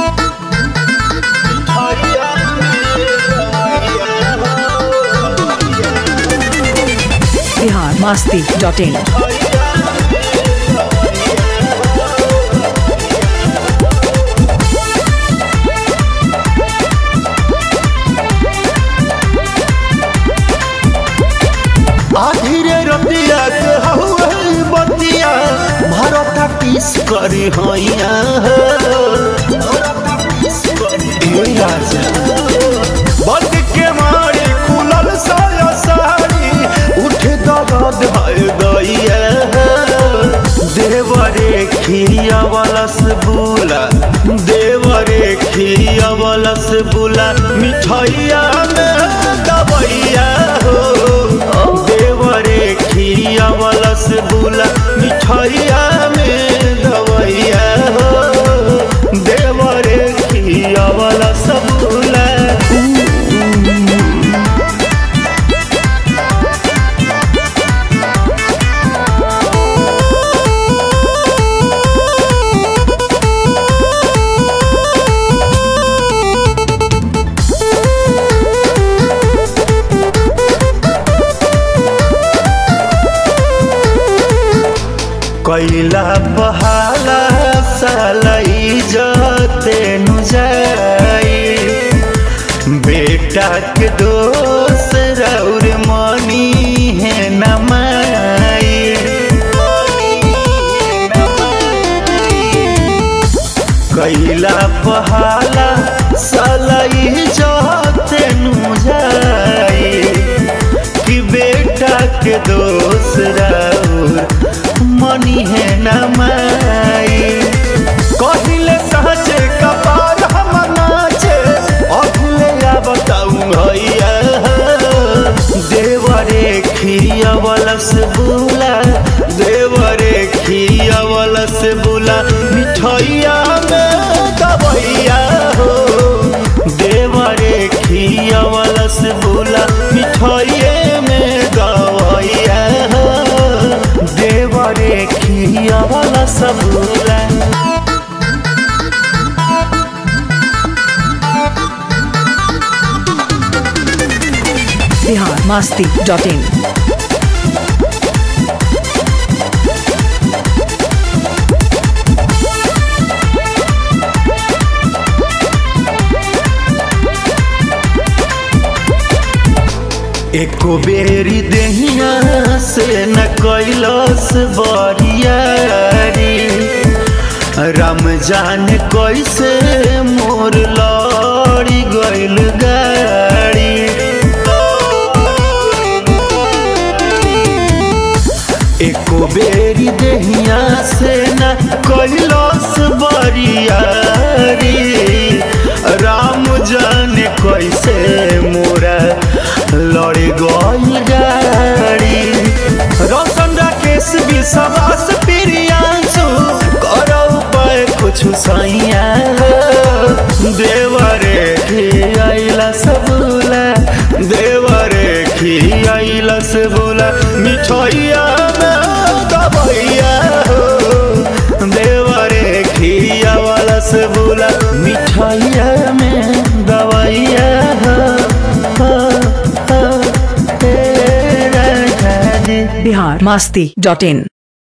Bihar Masti dot in आधीरे रतिया के हउए बतिया भरता किस करी हैया राजा बंद के मारे खुलल साया साड़ी उठे दर्द है दैया देवरे खिया वालस बुला देवरे खिया वालस बुला मिठाइया में दबैया हो देवरे खिया वालस बुला मिठाइया में दबैया हो देवरे खिया वालस बुला कैला बहाला सालई जते नु जाई बेटा के दोस्त रौर मनी है नमाई कैला बहाला सालई जते नु जाई कि बेटा के दोस्त रौर मनी है नमाई कहिले सहजे कपाल हम नाचे अगले या बताऊं भैया देवरे खिया वलस बुला देवरे खिया वलस बुला मिठाइया में दबैया हो देवरे खिया वलस बुला मिठाइये में दबैया हो देवरे खिया वाला सबूला बिहार मास्ती डॉट इन एको बेरी देहिया से न कैलस बरियारी राम जान कैसे मोर लड़ी गइल गाड़ी एको बेरी देहिया से न कैलस बरियारी राम जाने कैसे मोरा लड़ गइल गाड़ी रोशन राकेश विश्वास प्रियांशु करो पाए कुछ सैया देवरे खियाइला सबूला देवरे खियाइला सबूला मिठाइया में दबैया हो देवरे खिया वाला सबूला मिठाइया में दबैया हो हो, हो, हे राजा जी बिहार मास्ती डॉट इन